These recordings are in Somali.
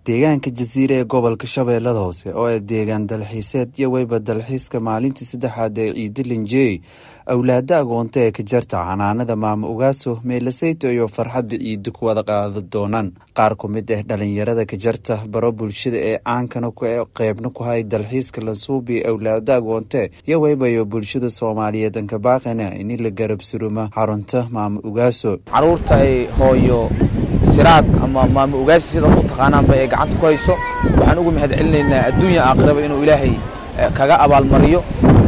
deegaanka jasiire ee gobolka shabeellada hoose oo ah deegaan dalxiiseed iyo weyba dalxiiska maalintii saddexaad ee ciidi linjey awlaada agoonta ee ka jarta xanaanada maamo ogaaso meelaseyto iyo farxadda ciidi ku wada qaada doonaan qaar ku mid ah dhalinyarada ka jarta baro bulshada ee caankana qeybna ku hay dalxiiska lansuubi awlaada agoonte iyo weybayo bulshada soomaaliyeed ankabaaqana ini la garab suruma xarunta maamo ogaaso caruurta ay hooyo siraad ama maamo ogaasi sida u taqaanaanba ee gacanta ku hayso waxaan ugu mahad celinaynaa adduunya aakhiraba inuu ilaahay kaga abaalmariyo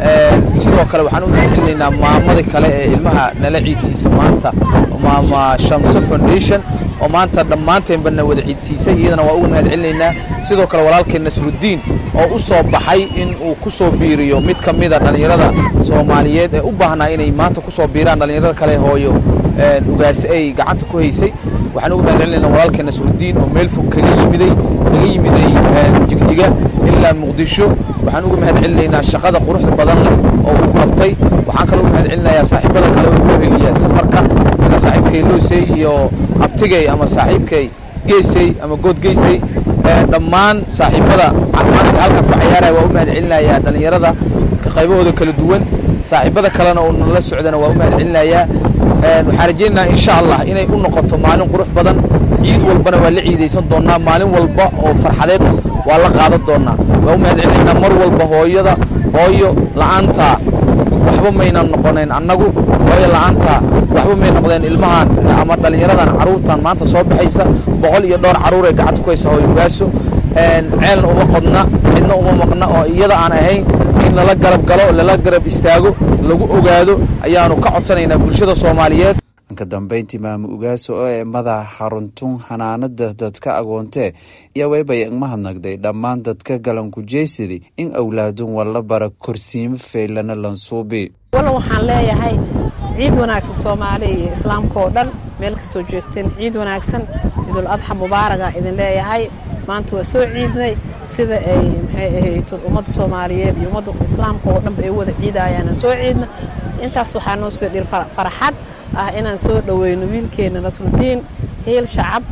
sidoo kale waxaan ugu mahad celinaynaa maamadii kale ee ilmaha nala ciidsiisa maanta maama shamso foundation oo maanta dhammaanteenbana wada ciidsiisay iyadana waa ugu mahad celinaynaa sidoo kale walaalkeen nasruddiin oo u soo baxay in uu ku soo biiriyo mid ka mida dhallinyarada soomaaliyeed ee u baahnaa inay maanta ku soo biiraan dhallinyarada kale hooyo ugaasi ay gacanta ku haysay waxaan ugu mahad celinayna walaalkeen nasruddiin oo meel fog kaga yimiday kaga yimiday jigjiga ilaa muqdisho waxaan ugu mahad celinaynaa shaqada quruxda badan leh oo uu qabtay waxaan kaloo ugu mahad celinayaa saaxiibada kale oo inoo heliya safarka sida saaxiibkay loosey iyo abtigay ama saaxiibkay geesey ama good geysey dhammaan saaxiibada maanta halkan ku cayaaraya waa u mahad celinayaa dhallinyarada qaybahooda kala duwan saaxiibada kalena oo nala socdana waa u mahad celinayaa waxaan rajaynaynaa insha allah inay u noqoto maalin qurux badan ciid walbana waa la ciidaysan doonnaa maalin walba oo farxadeed waa la qaadan doonnaa waa u mahad celinaynaa mar walba hooyada hooyo la'aanta waxba maynan noqonayn annagu hooyo la'aanta waxba may noqdeen ilmahan ama dhallinyaradan carruurtan maanta soo baxaysa boqol iyo dhowr carruur ee gacanta ku haysa hooyo ogaaso ceelna uma qodna cidna uma maqna oo iyada aan ahayn in lala garab galo lala garab istaago lagu ogaado ayaanu ka codsanaynaa bulshada soomaaliyeed ka dambeyntii maamo ogaaso oo ee madaxa xaruntun xanaanada dadka agoontee iyo weybay igmahadnagday dhammaan dadka galankujeysadi in awlaadun walla bara korsiimo feylana lansuubi walla waxaan leeyahay ciid wanaagsan soomaaliya iyo islaamka oo dhan meel kastoo joogteen ciid wanaagsan ciidul adxa mubaaraga idin leeyahay maanta waa soo ciidnay sida ay maxay ahayd ummadda soomaaliyeed iyo ummadda islaamka oo dhanba ay wada ciidaayaan soo ciidna intaas waxaa noo soo dhir farxad ah inaan soo dhoweyno wiilkeenna nasrudiin hiil shacab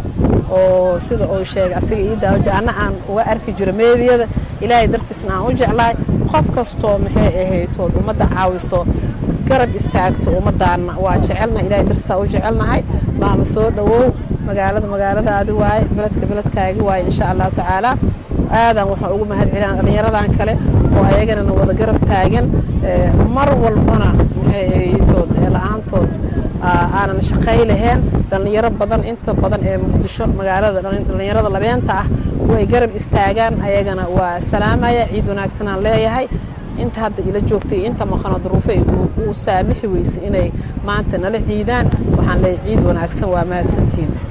oo sida uu sheegay asiga ii daawaja anna aan uga arki jiro meediyada ilaahay dartiisna aan u jeclahay qof kastoo maxay ahaytood ummadda caawiso garab istaagto ummaddaanna waa jecelna ilahay dartiisaa u jecelnahay maama soo dhowow magaalada magaaladaadi waaye beledka beledkaagi waaye insha allahu tacaala aadan waxaan ugu mahad celina dhallinyaradan kale oo ayaganana wada garab taagan mar walbana maxay ahaytood la-aantood aanan shaqay lahayn dhallinyaro badan inta badan ee muqdisho magaalada dhallinyarada labeenta ah way garab istaagaan ayagana waa salaamaya ciid wanaagsanaan leeyahay inta hadda ila joogtay inta maqano duruufo uu saamixi weysay inay maanta nala ciidaan waxaan leeyahay ciid wanaagsan waa mahadsantiin